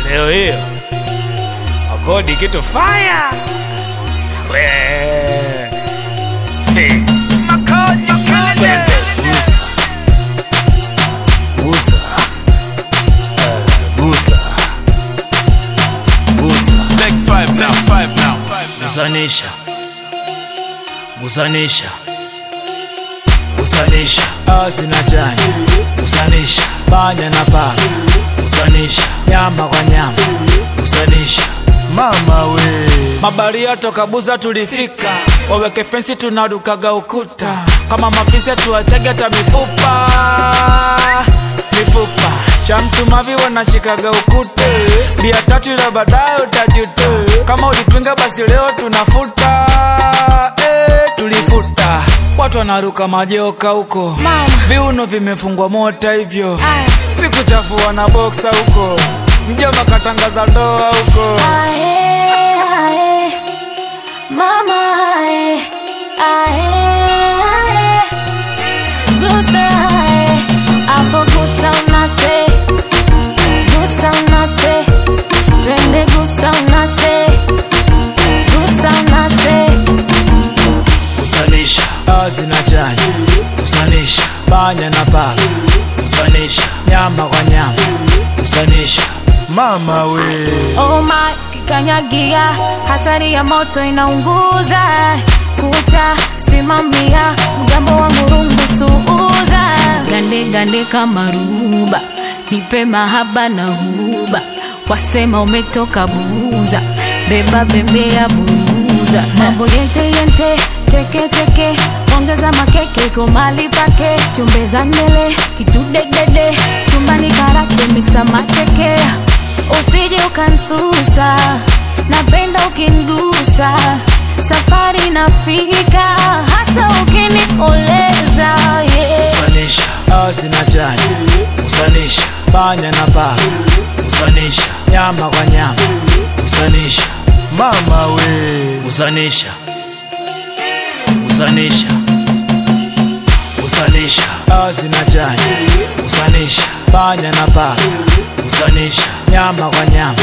leo hiyo akodi kitu faya we hey. Twende, gusa gusa Eh, gusa gusa Take five now, five now, five now. gusanisha gusanisha gusanisha azi na chanya gusanisha panya na paka gusanisha nyama kwa nyama gusanisha mama we mabaria toka buza tulifika waweke fensi tunarukaga ukuta kama mafisa tuachage hata mifupa mifupa cha mtu mavi wanashikaga ukute bia tatu ila baadaye utajute kama ulipinga basi leo tunafuta eh, tulifuta watu wanaruka majoka huko Mama. viuno vimefungwa mota hivyo Aye. sikuchafua na boksa huko mjomba katangaza ndoa huko Ae, ae, mama ae, ae, ae. Gusa ae, hapo gusa unase, gusa unase, twende gusa unase, gusa unase. kusanisha azi na chanya kusanisha panya na paka kusanisha nyama kwa nyama kusanisha mama we Oh my, kikanyagia, hatari ya moto inaunguza. Kucha simamia, mgambo wa murungu suuza. Gande gande kama ruba, nipe mahaba na huba. Wasema umetoka buza, beba bembea buza. Mambo yente yente, teke teke, ongeza makeke iko mali pake. Chumbeza mbele, kitudedede, chumbani karate mixa mateke usije ukansusa, napenda ukingusa, safari nafika, hasa ukinioleza yeah. kusanisha azi na chanya kusanisha panya na paka kusanisha nyama kwa nyama kusanisha mama we kusanisha kusanisha kusanisha azi na chanya kusanisha panya na paka kusanisha nyama kwa nyama